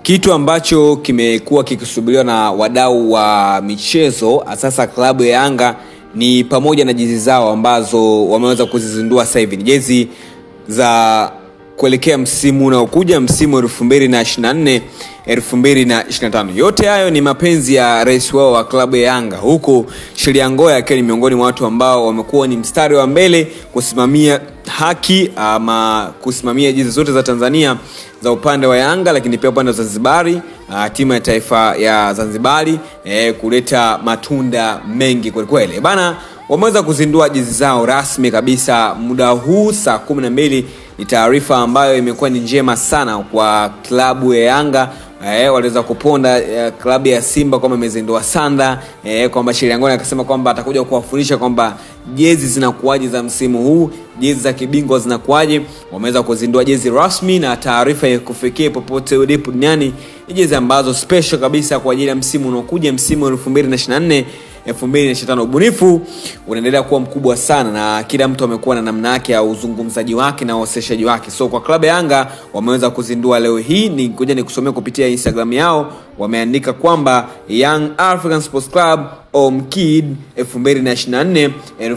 kitu ambacho kimekuwa kikisubiriwa na wadau wa michezo sasa klabu ya yanga ni pamoja na jezi zao ambazo wameweza kuzizindua sasa hivi ni jezi za kuelekea msimu unaokuja msimu 224 225 yote hayo ni mapenzi ya rais wao wa klabu ya yanga huku sheria ngoya akiwa ni miongoni mwa watu ambao wamekuwa ni mstari wa mbele kusimamia haki ama kusimamia jezi zote za tanzania za upande wa yanga lakini pia upande wa zanzibari uh, timu ya taifa ya zanzibari eh, kuleta matunda mengi kwelikweli bana wameweza kuzindua jezi zao rasmi kabisa muda huu saa kumi na mbili ni taarifa ambayo imekuwa ni njema sana kwa klabu ya yanga Eh, waliweza kuponda eh, klabu ya simba kwamba imezindua sanda eh, kwamba shiriangoni akasema kwamba atakuja kuwafundisha kwamba jezi zinakuaje za msimu huu jezi za kibingwa zinakuaje wameweza kuzindua jezi rasmi na taarifa ya kufikia popote ulipo duniani ni jezi ambazo special kabisa kwa ajili ya msimu unaokuja msimu 224 2025 ubunifu unaendelea kuwa mkubwa sana na kila mtu amekuwa na namna yake ya uzungumzaji wake na uwasilishaji wake so kwa klabu ya yanga wameweza kuzindua leo hii ni kuja nikusomea kupitia instagram yao wameandika kwamba young african sports club omkid 224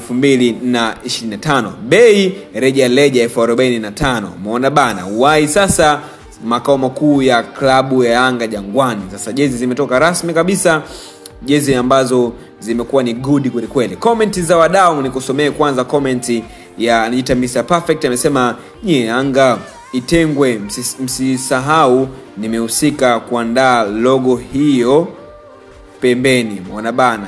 225 bei reja leja 45 umeona bana wai sasa makao makuu ya klabu ya yanga jangwani sasa jezi zimetoka rasmi kabisa jezi ambazo zimekuwa ni good kwelikweli komenti za wadau nikusomee kwanza komenti ya anajiita Mr. perfect amesema nyie yanga itengwe msis- msisahau nimehusika kuandaa logo hiyo pembeni mwana bana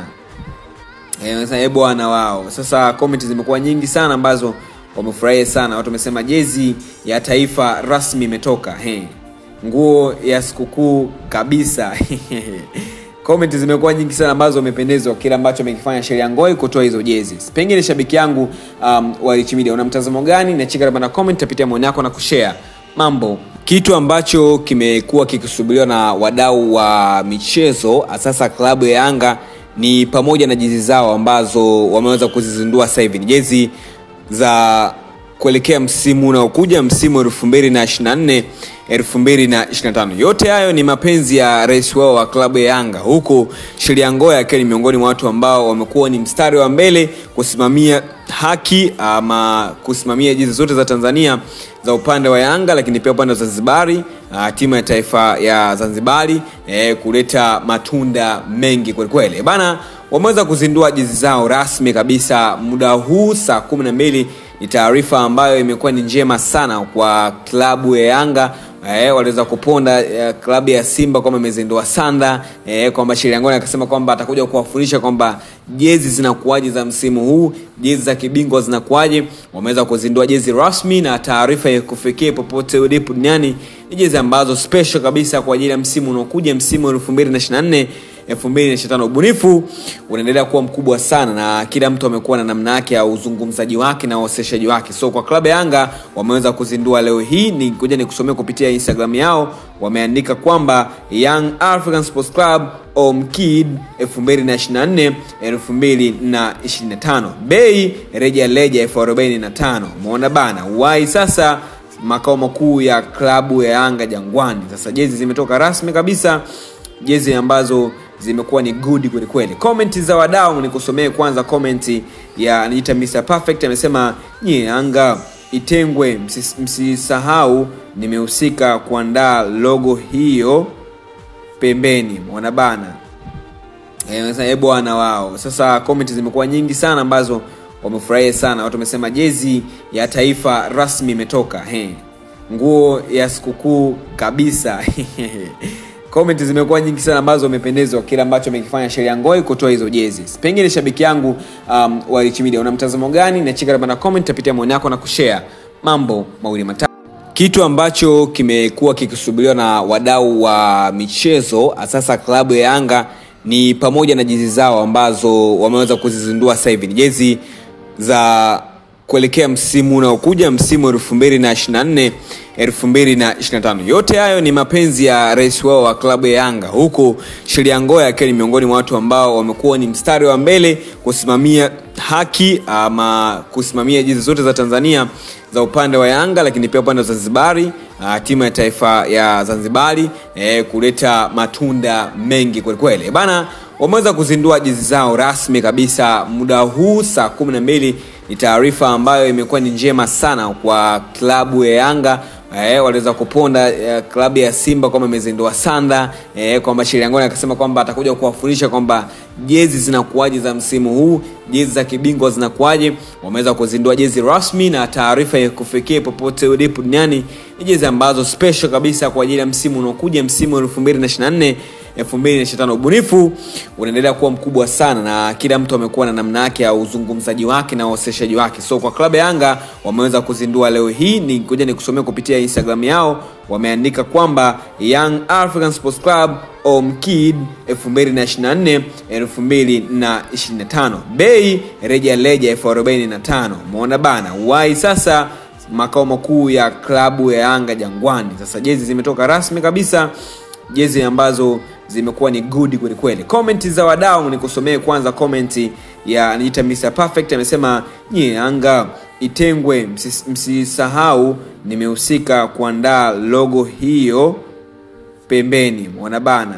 e, bwana wao sasa komenti zimekuwa nyingi sana ambazo wamefurahia sana watu wamesema jezi ya taifa rasmi imetoka He. nguo ya sikukuu kabisa comment zimekuwa nyingi sana ambazo wamependezwa kile ambacho amekifanya sheria ngoi kutoa hizo jezi pengine shabiki yangu um, wa Rich Media una mtazamo gani nachika na comment tapitia maoni yako na kushare mambo kitu ambacho kimekuwa kikisubiriwa na wadau wa michezo sasa klabu ya yanga ni pamoja na jezi zao ambazo wameweza kuzizindua sasa hivi ni jezi za kuelekea msimu unaokuja msimu 224 225 yote hayo ni mapenzi ya rais wao wa klabu ya yanga huku sheria ngoya akiwa ni miongoni mwa watu ambao wamekuwa ni mstari wa mbele kusimamia haki ama kusimamia jezi zote za tanzania za upande wa yanga lakini pia upande wa zanzibari uh, timu ya taifa ya zanzibari eh, kuleta matunda mengi kwelikweli bana wameweza kuzindua jezi zao rasmi kabisa muda huu saa kumi na mbili ni taarifa ambayo imekuwa ni njema sana kwa klabu ya yanga eh, waliweza kuponda eh, klabu ya simba kwamba imezindua sanda eh, kwamba shiriangoni akasema kwamba atakuja kuwafundisha kwamba jezi zinakuaje za msimu huu jezi za kibingwa zinakuaje wameweza kuzindua jezi rasmi na taarifa ya kufikia popote ulipo duniani ni jezi ambazo special kabisa kwa ajili ya msimu unaokuja msimu 224 2025 ubunifu unaendelea kuwa mkubwa sana na kila mtu amekuwa na namna yake ya uzungumzaji wake na uwasilishaji wake so kwa klabu ya yanga wameweza kuzindua leo hii ni kuja nikusomea kupitia instagram yao wameandika kwamba young african sports club omkid 224 225 bei reja leja 45 umeona bana wai sasa makao makuu ya klabu ya yanga jangwani sasa jezi zimetoka rasmi kabisa jezi ambazo zimekuwa ni good kwelikweli komenti za wadau nikusomee kwanza komenti ya anajiita Mr. perfect amesema nyie yanga itengwe msis- msisahau nimehusika kuandaa logo hiyo pembeni mwana bana e, bwana wao sasa komenti zimekuwa nyingi sana ambazo wamefurahia sana watu wamesema jezi ya taifa rasmi imetoka He. nguo ya sikukuu kabisa comment zimekuwa nyingi sana ambazo wamependezwa kile ambacho amekifanya sheria ngoi kutoa hizo jezi pengine shabiki yangu um, wa Rich Media una mtazamo gani nachika na comment tapitia maoni yako na kushare mambo mawili matatu kitu ambacho kimekuwa kikisubiriwa na wadau wa michezo sasa klabu ya yanga ni pamoja na jezi zao ambazo wameweza kuzizindua sasa hivi ni jezi za kuelekea msimu unaokuja msimu 224 225 yote hayo ni mapenzi ya rais wao wa klabu ya yanga huku sheria ngoya akiwa ni miongoni mwa watu ambao wamekuwa ni mstari wa mbele kusimamia haki ama kusimamia jezi zote za tanzania za upande wa yanga lakini pia upande wa zanzibari uh, timu ya taifa ya Zanzibari eh, kuleta matunda mengi kwelikweli bana. Wameweza kuzindua jezi zao rasmi kabisa muda huu saa kumi na mbili. Ni taarifa ambayo imekuwa ni njema sana kwa klabu ya Yanga eh, waliweza kuponda eh, klabu ya Simba kwamba imezindua sanda eh, kwamba Shiriangoni akasema kwamba atakuja kuwafundisha kwamba jezi zinakuwaje za msimu huu, jezi za kibingwa zinakuwaje. Wameweza kuzindua jezi rasmi na taarifa ya kufikia popote ulipo duniani ni jezi ambazo special kabisa kwa ajili ya msimu unaokuja, msimu wa 2024 2025. Ubunifu unaendelea kuwa mkubwa sana na kila mtu amekuwa na namna yake ya uzungumzaji wake na uwasilishaji wake. So kwa klabu ya Yanga wameweza kuzindua leo hii, ni ngoja nikusomea kupitia Instagram yao, wameandika kwamba Young African Sports Club Omkid 2024 2025, bei reja leja elfu arobaini na tano. Umeona bana, wai sasa makao makuu ya klabu ya Yanga Jangwani. Sasa jezi zimetoka rasmi kabisa, jezi ambazo zimekuwa ni good kweli kweli. Comment za wadau nikusomee kwanza comment ya anajiita Mr Perfect amesema, nyie Yanga itengwe, msisahau nimehusika kuandaa logo hiyo pembeni, mwana bana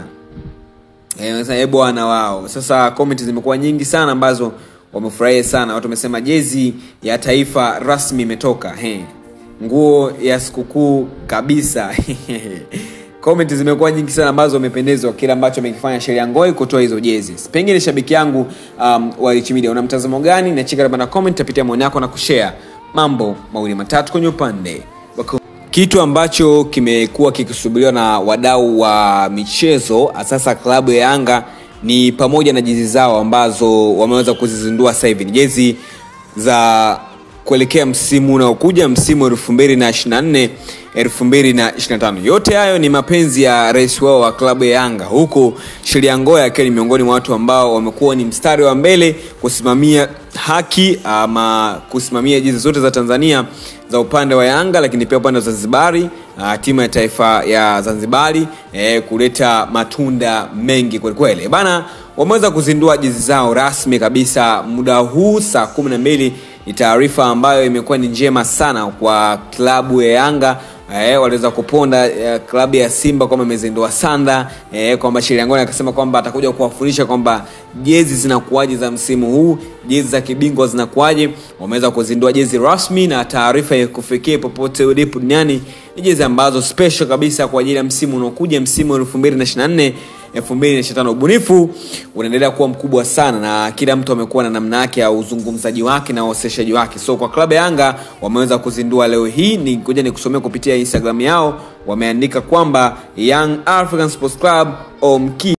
e, bwana wao. Sasa comment zimekuwa nyingi sana ambazo wamefurahia sana, watu wamesema jezi ya taifa rasmi imetoka, he, nguo ya sikukuu kabisa comment zimekuwa nyingi sana ambazo wamependezwa kile ambacho amekifanya Sheria Ngoi kutoa hizo jezi. Pengine shabiki yangu um, wa Rich Media una mtazamo gani? Na chika na comment, tapitia maoni yako na kushare mambo mawili matatu kwenye upande kitu ambacho kimekuwa kikisubiriwa na wadau wa michezo sasa klabu ya Yanga ni pamoja na jezi zao ambazo wameweza kuzizindua sasa hivi. Ni jezi za kuelekea msimu unaokuja msimu 2024 2025. Yote hayo ni mapenzi ya rais wao wa klabu ya Yanga, huku Sheria Ngoya akiwa ni miongoni mwa watu ambao wamekuwa ni mstari wa mbele kusimamia haki ama kusimamia jezi zote za Tanzania za upande wa Yanga, lakini pia upande wa Zanzibari, uh, timu ya taifa ya Zanzibari eh, kuleta matunda mengi kwelikweli bana. Wameweza kuzindua jezi zao rasmi kabisa muda huu saa kumi na mbili. Ni taarifa ambayo imekuwa ni njema sana kwa klabu ya Yanga eh, waliweza kuponda eh, klabu ya Simba kwamba imezindua sanda eh, kwamba Shiriangoni akasema kwamba atakuja kuwafundisha kwamba jezi zinakuwaje za msimu huu, jezi za kibingwa zinakuwaje. Wameweza kuzindua jezi rasmi na taarifa ya kufikia popote ulipo duniani ni jezi ambazo special kabisa kwa ajili ya msimu unaokuja, msimu wa 2024 2025. Ubunifu unaendelea kuwa mkubwa sana na kila mtu amekuwa na namna yake ya uzungumzaji wake na uwasilishaji wake. So kwa klabu ya Yanga wameweza kuzindua leo hii, ni ngoja nikusomea kupitia Instagram yao, wameandika kwamba Young African Sports Club Omki